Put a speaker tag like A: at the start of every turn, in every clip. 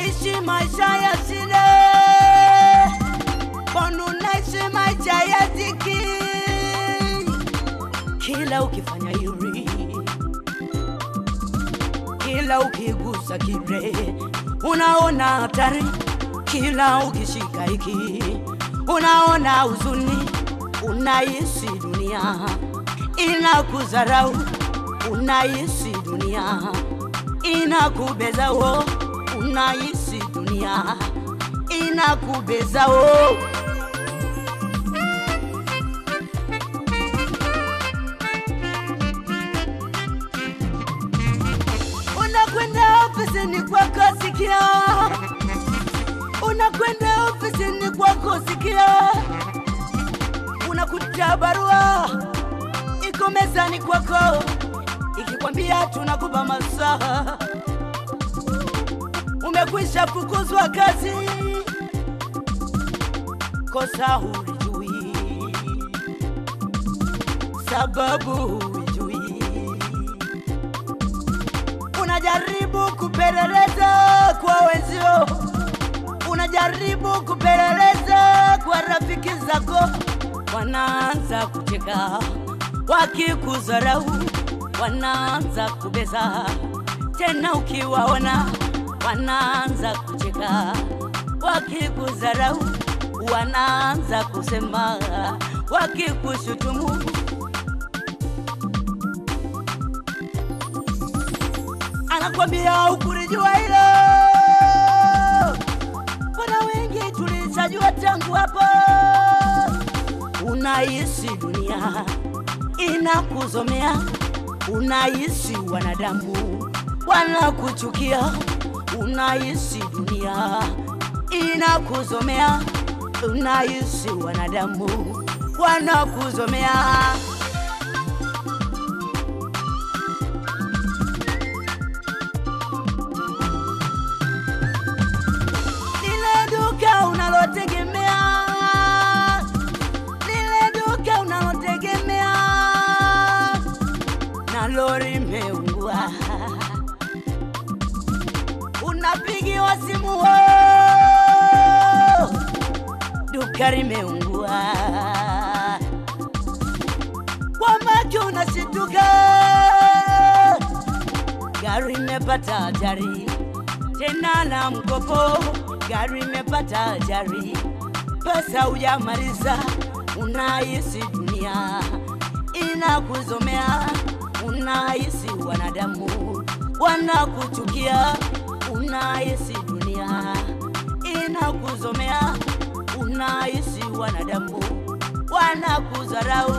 A: unaishi maisha ya shida, mbona unaishi maisha ya dhiki? Kila ukifanya hiri, kila ukigusa kile, unaona hatari. Kila ukishika hiki, unaona huzuni. Unaishi dunia inakudharau, unaishi dunia inakubeza wo, unaishi dunia inakubeza wo. Unakwenda ofisini kwako sikia, unakwenda ofisini kwako sikia, unakuta barua iko mezani kwako ikikwambia tunakupa masaa, umekwisha fukuzwa kazi, kosa hulijui, sababu hulijui, unajaribu kupeleleza kwa wenzio, unajaribu kupeleleza kwa rafiki zako, wanaanza kucheka wakikudharau, wanaanza kubeza tena, ukiwaona wanaanza kucheka wakikudharau, wanaanza kusema wakikushutumu. Anakwambia ukulijua hilo, kuna wengi tulishajua tangu hapo. Unaishi dunia inakuzomea, unaishi wanadamu wanakuchukia, unaishi dunia inakuzomea, unaishi wanadamu wanakuzomea. Lile duka unalotegemea, lile duka unalotegemea, na lori imeungua, unapigiwa simu, "Oh, duka limeungua, kwa macho unashituka, gari imepata ajali tena na mkopo, gari imepata ajali, pesa hujamaliza, unaishi dunia inakuzomea, unaishi wanadamu wanakuchukia, unaishi dunia inakuzomea, unaishi wanadamu wanakudharau.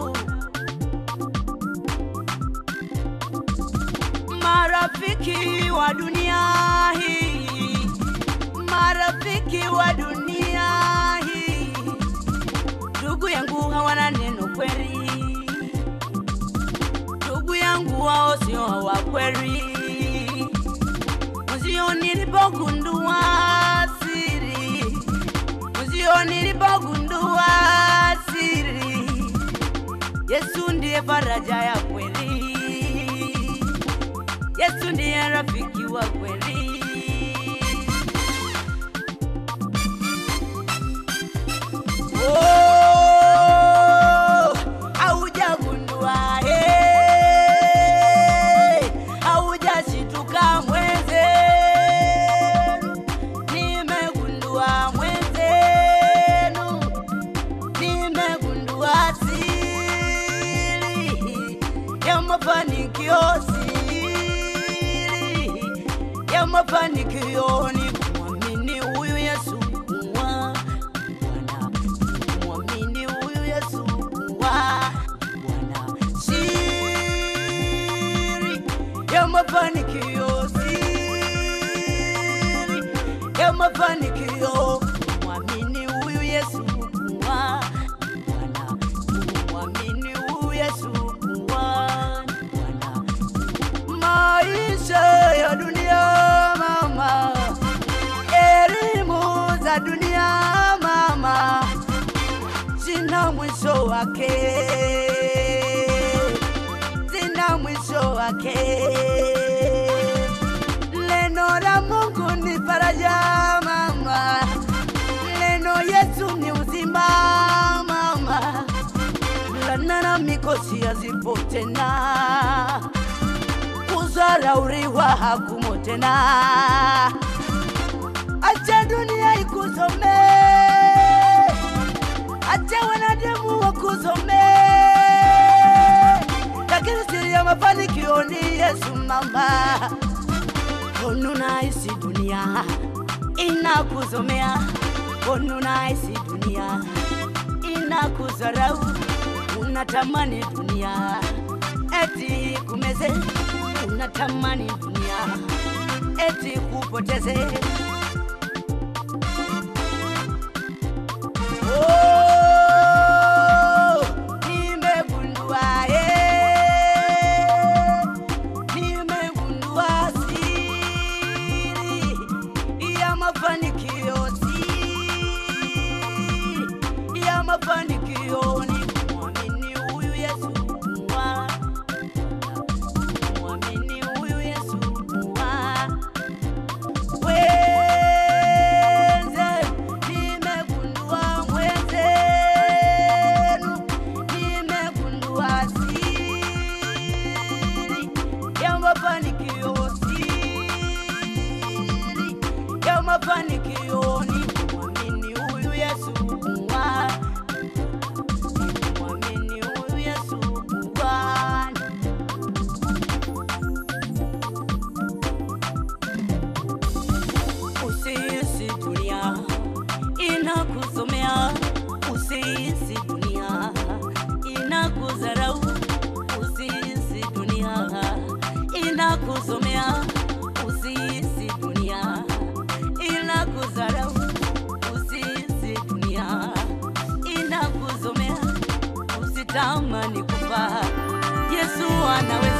A: Marafiki wa dunia hii, marafiki wa dunia hii, ndugu yangu hawana neno kweli, ndugu yangu wao sio wa kweli. Mzio nilipogundua siri, mzio nilipogundua siri, Yesu ndiye faraja ya kweli. Yesu ndiye rafiki wa kweli. Oh, haujagundua, eh, haujashituka mwenzenu, nimegundua mwenzenu, nimegundua siri ya mafanikio, siri ya mafanikio ni kumwamini huyu Yesu kuwa Bwana, kumwamini huyu Yesu kuwa Bwana. Siri ya mafanikio, siri ya mafanikio, kumwamini huyu Yesu kuwa Bwana, kumwamini huyu Yesu kuwa Bwana. Maisha ya dunia mama, elimu za dunia mama, zina mwisho wake, zina mwisho wake. Neno la Mungu ni faraja faraja mama, neno Yesu ni uzima mama, laana na mikosi hazipo tena, kudharauriwa hakumo tena. Acha dunia ikusome, acha wanadamu wakusome, lakini siri ya mafanikio ni Yesu mama. Unaisi dunia inakusomea, unaisi dunia inakudharau, unatamani dunia eti kumeze, unatamani dunia eti kupoteze. Oh, nimegundua eh, nimegundua siri ya mafanikio, siri ya mafanikio ni kumwamini huyu Yesu kuwa, kumwamini huyu Yesu kuwa Mwenze, nimegundua mwenzenu, nimegundua siri ya mafanikio, siri ya mafanikio ni kumwamini huyu Yesu kuwa, kumwamini huyu Yesu kuwa Usihisi dunia inakusomea, usihisi dunia inakudharau, usihisi dunia inakusomea, usihisi dunia inakudharau, usihisi dunia inakuzomea, usitamani kufa. Yesu anaweza